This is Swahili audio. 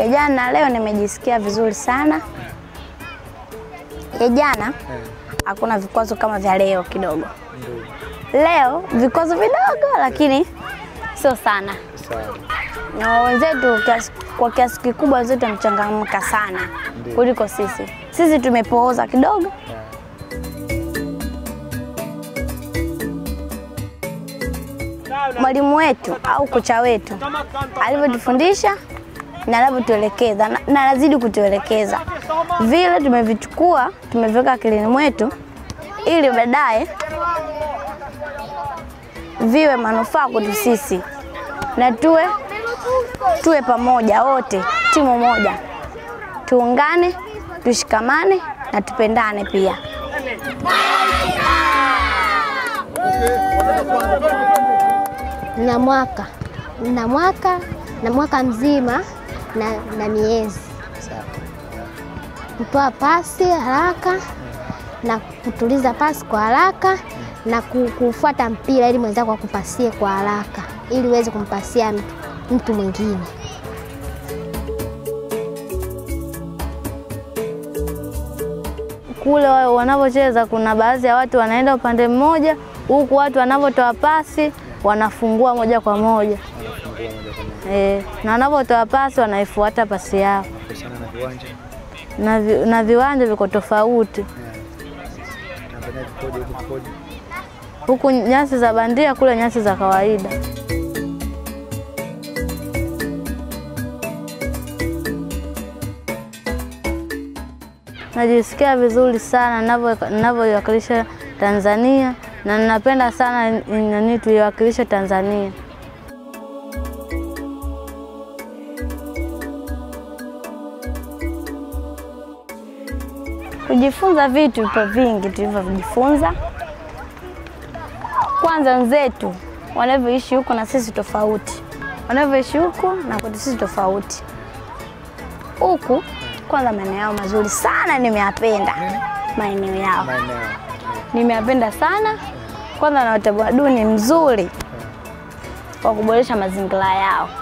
ya jana na leo nimejisikia vizuri sana. Ya jana hakuna vikwazo kama vya leo kidogo. Leo vikwazo vidogo, lakini sio sana, Sawa. na wenzetu kiasi- kwa kiasi kikubwa wenzetu wamechangamka sana Ndio. kuliko sisi. Sisi tumepooza kidogo. Mwalimu wetu au kocha wetu alivyotufundisha na anavyotuelekeza na, na anazidi kutuelekeza vile tumevichukua tumeviweka akilini mwetu ili baadaye viwe manufaa kwetu sisi na tuwe tuwe pamoja wote, timu moja, tuungane, tushikamane na tupendane pia. na mwaka na mwaka na mwaka mzima na, na miezi Sawa. kutoa pasi haraka na kutuliza pasi kwa haraka na ku- kufuata mpira ili mwenzako akupasie kwa haraka ili uweze kumpasia mtu, mtu mwingine. Kule wa- wanavyocheza kuna baadhi ya watu wanaenda upande mmoja, huku watu wanavyotoa pasi wanafungua moja kwa moja Wanafungua moja kwa moja. e, na wanavyotoa pasi wanaifuata pasi yao, Kuhusiana na viwanja. na, vi, na viwanja viko tofauti. Yeah. Tanzania kikoje huku kikoje? Huku nyasi za bandia, kule nyasi za kawaida. Najisikia vizuri sana ninavyo- ninavyoiwakilisha Tanzania na ninapenda sana nani tuiwakilishe Tanzania. Kujifunza vitu vipo vingi tulivyojifunza. Kwanza wenzetu wanavyoishi huku na sisi tofauti, wanavyoishi huku na kwetu sisi tofauti. Huku kwanza maeneo yao mazuri sana, nimeyapenda maeneo yao, Maeneo. nimeyapenda sana. Kwanza na utamaduni mzuri wa kuboresha mazingira yao.